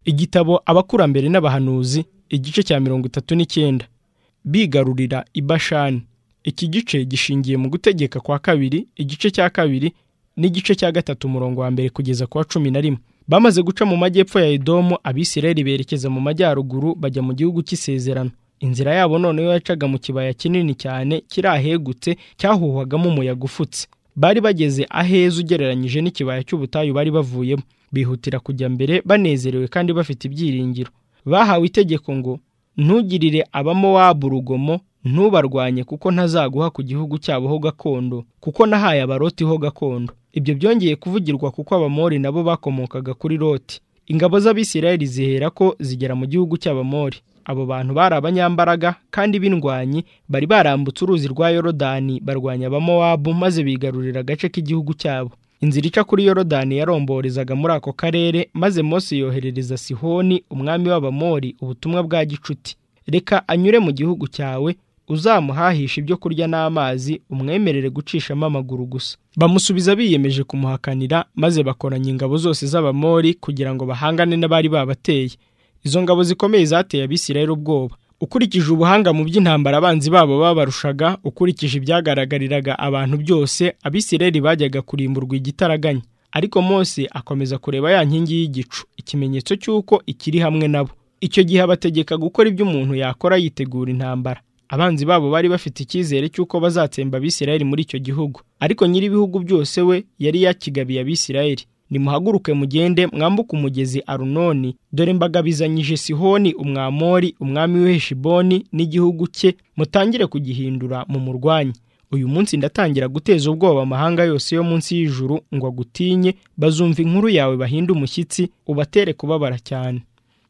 igitabo abakurambere n'abahanuzi igice cya mirongo itatu n'icyenda bigarurira i bashani iki gice gishingiye mu gutegeka kwa kabiri igice cya kabiri n'igice cya gatatu umurongo wa mbere kugeza ku wa cumi na rimwe bamaze guca mu majyepfo ya edomu abisirayeli berekeza mu majyaruguru bajya mu gihugu cy'isezerano inzira yabo noneho yacaga mu kibaya kinini cyane kiri ahegutse cyahuhwagamo umuyaga ufutse bari bageze aheza ugereranyije n'ikibaya cy'ubutayu bari bavuyemo bihutira kujya mbere banezerewe kandi bafite ibyiringiro bahawe itegeko ngo ntugirire abamowabu urugomo ntubarwanye kuko ntazaguha ku gihugu cyabo ho gakondo kuko nahaye abaroti ho gakondo ibyo byongeye kuvugirwa kuko abamori nabo bakomokaga kuri roti ingabo z'abisirayeli zihera ko zigera mu gihugu cy'abamori abo bantu bari abanyambaraga kandi b'indwanyi bari barambutse uruzi rwa yorodani barwanya abamowabu maze bigarurira agace k'igihugu cyabo inzira ica kuri yorodani yaromborezaga muri ako karere maze Mose yoherereza sihoni umwami w'abamori ubutumwa bwa gicuti reka anyure mu gihugu cyawe uzamuhahisha ibyo kurya n'amazi umwemerere gucishamo amaguru gusa bamusubiza biyemeje kumuhakanira maze bakoranya ingabo zose z'abamori kugira ngo bahangane n'abari babateye izo ngabo zikomeye zateye abisirayeli ubwoba ukurikije ubuhanga mu by'intambara abanzi babo babarushaga ukurikije ibyagaragariraga abantu byose abisirayeli bajyaga kurimburwa igitaraganya ariko Mose akomeza kureba ya nkingi y'igicu ikimenyetso cy'uko ikiri hamwe nabo icyo gihe abategeka gukora ibyo umuntu yakora yitegura intambara abanzi babo bari bafite icyizere cy'uko bazatsemba abisirayeli muri icyo gihugu ariko nyir'ibihugu byose we yari yakigabiye abisirayeli nimuhaguruke mugende mwambuke umugezi arunoni dore mbagabizanyije sihoni umwamori umwami w'iheshiboni n'igihugu cye mutangire kugihindura mu murwanyi uyu munsi ndatangira guteza ubwoba amahanga yose yo munsi y'ijuru ngo agutinye bazumva inkuru yawe bahinde umushyitsi ubatere kubabara cyane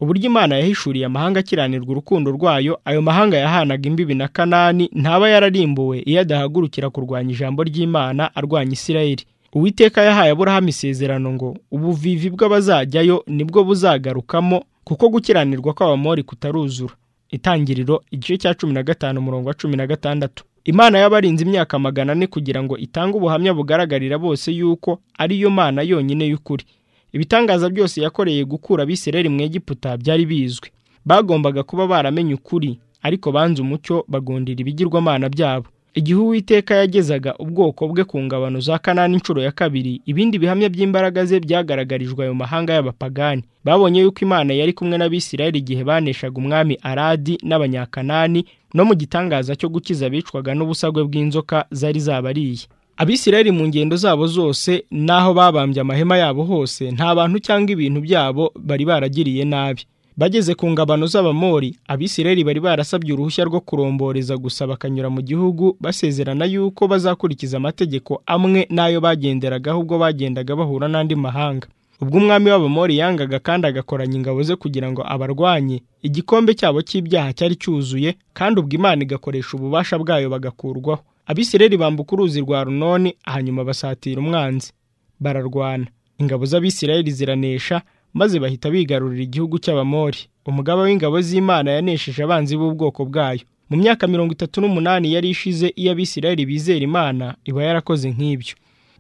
uburyo imana yahishuriye amahanga akiranirwa urukundo rwayo ayo mahanga yahanaga imbibi na kanani ntaba yararimbuwe iyo adahagurukira kurwanya ijambo ry'imana arwanya isirayeli uwiteka yahaye aburahamu isezerano ngo ubuvivi bw'abazajyayo nibwo buzagarukamo kuko gukiranirwa kw'abamori kutaruzura itangiriro igice cya cumi na gatanu umurongo wa cumi na gatandatu imana y'abarinze imyaka magana ane kugira ngo itange ubuhamya bugaragarira bose yuko ari yo mana yonyine y'ukuri ibitangaza byose yakoreye gukura abisirayeli mu egiputa byari bizwi bagombaga kuba baramenye ukuri ariko banze umucyo bagundira ibigirwamana byabo igihe uwiteka yagezaga ubwoko bwe ku ngabano za kanani inshuro ya kabiri ibindi bihamya by'imbaraga ze byagaragarijwe ayo mahanga y'abapagani babonye yuko imana yari kumwe n'abisirayeli igihe baneshaga umwami aradi n'abanyakanani no mu gitangaza cyo gukiza abicwaga n'ubusagwe bw'inzoka zari zabariye abisirayeli mu ngendo zabo zose n'aho babambye amahema yabo hose nta bantu cyangwa ibintu byabo bari baragiriye nabi bageze ku ngabano z'abamori abisirayeli bari barasabye uruhushya rwo kuromboreza gusa bakanyura mu gihugu basezerana yuko bazakurikiza amategeko amwe n'ayo bagenderagaho ubwo bagendaga bahura n'andi mahanga ubwo umwami w'abamori yangaga kandi agakoranya ingabo ze kugira ngo abarwanye igikombe cyabo cy'ibyaha cyari cyuzuye kandi ubwo imana igakoresha ububasha bwayo bagakurwaho abisirayeli bambuka uruzi rwa runoni hanyuma basatira umwanzi bararwana ingabo z'abisirayeli ziranesha maze bahita bigarurira igihugu cy'abamori umugaba w'ingabo z'imana yanesheje abanzi b'ubwoko bwayo mu myaka mirongo itatu n'umunani yari ishize iyo abisirayeli bizera imana iba yarakoze nk'ibyo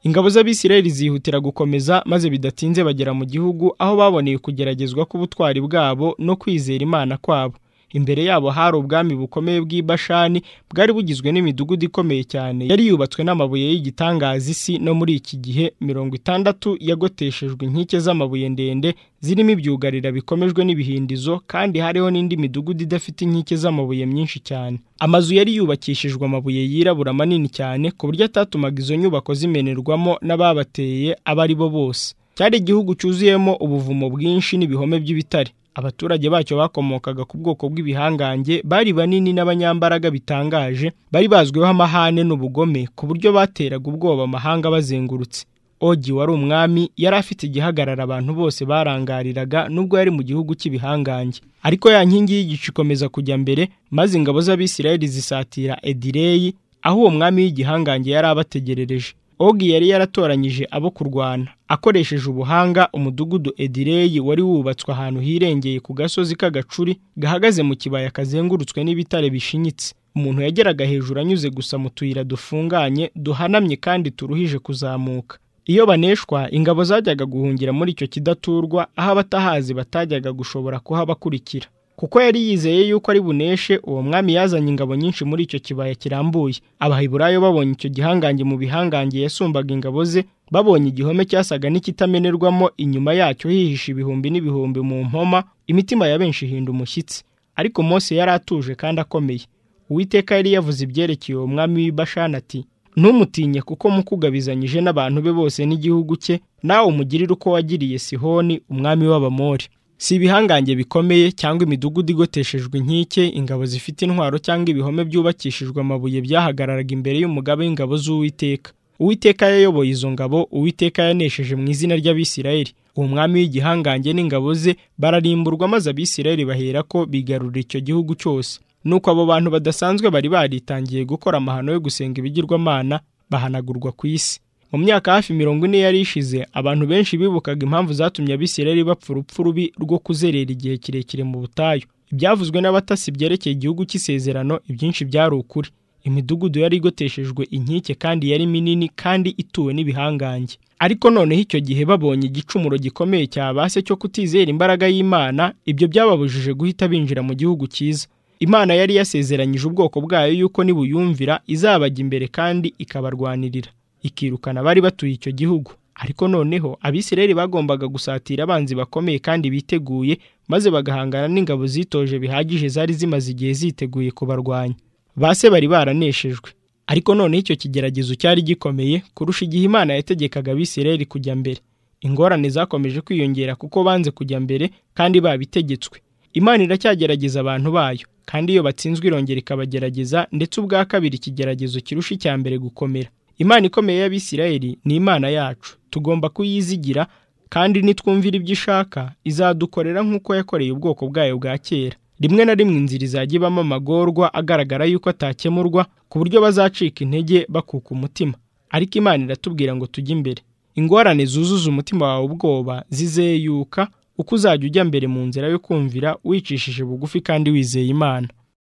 ingabo z'abisirayeli zihutira gukomeza maze bidatinze bagera mu gihugu aho baboneye kugeragezwa k'ubutwari bwabo no kwizera imana kwabo imbere yabo hari ubwami bukomeye bw'ibashani bwari bugizwe n'imidugudu ikomeye cyane yari yubatswe n'amabuye y'igitangaza isi no muri iki gihe mirongo itandatu yagoteshejwe inkike z'amabuye ndende zirimo ibyugarira bikomejwe n'ibihindizo kandi hariho n'indi midugudu idafite inkike z'amabuye myinshi cyane amazu yari yubakishijwe amabuye yirabura manini cyane ku buryo atatumaga izo nyubako zimenerwamo n'ababateye abo ari bo bose cyari igihugu cyuzuyemo ubuvumo bwinshi n'ibihome by'ibitare abaturage bacyo bakomokaga ku bwoko bw'ibihangange bari banini n'abanyambaraga bitangaje bari bazwiho amahane n'ubugome ku buryo bateraga ubwoba amahanga bazengurutse ogi wari umwami yari afite igihagarara abantu bose barangariraga nubwo yari mu gihugu cy'ibihangange ariko ya nkingi y'igicu ikomeza kujya mbere maze ingabo z'abisirayeli zisatira edireyi aho uwo mwami w'igihangange yari abategerereje ogi yari yaratoranyije abo kurwana akoresheje ubuhanga umudugudu edireyi wari wubatswe ahantu hirengeye ku gasozi k'agacuri gahagaze mu kibaya kazengurutswe n'ibitare bishinyitse umuntu yageraga hejuru anyuze gusa mu tuyira dufunganye duhanamye kandi turuhije kuzamuka iyo baneshwa ingabo zajyaga guhungira muri icyo kidaturwa aho abatahazi batajyaga gushobora kuhabakurikira kuko yari yizeye yuko ari buneshe uwo mwami yazanye ingabo nyinshi muri icyo kibaya kirambuye abahiburayo babonye icyo gihangange mu bihangange yasumbaga ingabo ze babonye igihome cyasaga n'ikitamenerwamo inyuma yacyo hihisha ibihumbi n'ibihumbi mu mpoma imitima ya benshi ihinda umushyitsi ariko Mose yari atuje kandi akomeye uwiteka yari yavuze ibyerekeye uwo mwami w'ibashana ati ntumutinye kuko mukugabizanyije n'abantu be bose n'igihugu cye nawe umugirire uko wagiriye sihoni umwami w'abamori si ibihangange bikomeye cyangwa imidugudu igoteshejwe inkike ingabo zifite intwaro cyangwa ibihome byubakishijwe amabuye byahagararaga imbere y'umugaba w'ingabo z'uwiteka uwiteka yayoboye izo ngabo uwiteka yanesheje mu izina ry'abisirayeli uwo mwami w'igihangange n'ingabo ze bararimburwa maze abisirayeli bahera ko bigarurira icyo gihugu cyose nuko abo bantu badasanzwe bari baritangiye gukora amahano yo gusenga ibigirwamana bahanagurwa ku isi mu myaka hafi mirongo ine yari ishize abantu benshi bibukaga impamvu zatumye abisirayeli bapfa urupfu rubi rwo kuzerera igihe kirekire mu butayu ibyavuzwe n'abatasi byerekeye igihugu cy'isezerano ibyinshi byari ukuri imidugudu yari igoteshejwe inkike kandi yari minini kandi ituwe n'ibihangange ariko noneho icyo gihe babonye igicumuro gikomeye cyabase cyo kutizera imbaraga y'imana ibyo byababujije guhita binjira mu gihugu cyiza imana yari yasezeranyije ubwoko bwayo yuko nibuyumvira izabajya imbere kandi ikabarwanirira ikirukana bari batuye icyo gihugu ariko noneho abisirayeli bagombaga gusatira abanzi bakomeye kandi biteguye maze bagahangana n'ingabo zitoje bihagije zari zimaze igihe ziteguye kubarwanya base bari baraneshejwe ariko noneho icyo kigeragezo cyari gikomeye kurusha igihe imana yategekaga abisirayeli kujya mbere ingorane zakomeje kwiyongera kuko banze kujya mbere kandi babitegetswe imana iracyagerageza abantu bayo kandi iyo batsinzwe irongera ikabagerageza ndetse ubwa kabiri ikigeragezo kirusha icya mbere gukomera imana ikomeye y'abisirayeli ni imana yacu tugomba kuyizigira kandi nitwumvira ibyo ishaka izadukorera nk'uko yakoreye ubwoko bwayo bwa kera rimwe na rimwe inzira izajya ibamo amagorwa agaragara yuko atakemurwa ku buryo bazacika intege bakuka umutima ariko imana iratubwira ngo tujye imbere ingorane zuzuza umutima wawe ubwoba zizeyuka uko uzajya ujya mbere mu nzira yo kumvira wicishije bugufi kandi wizeye imana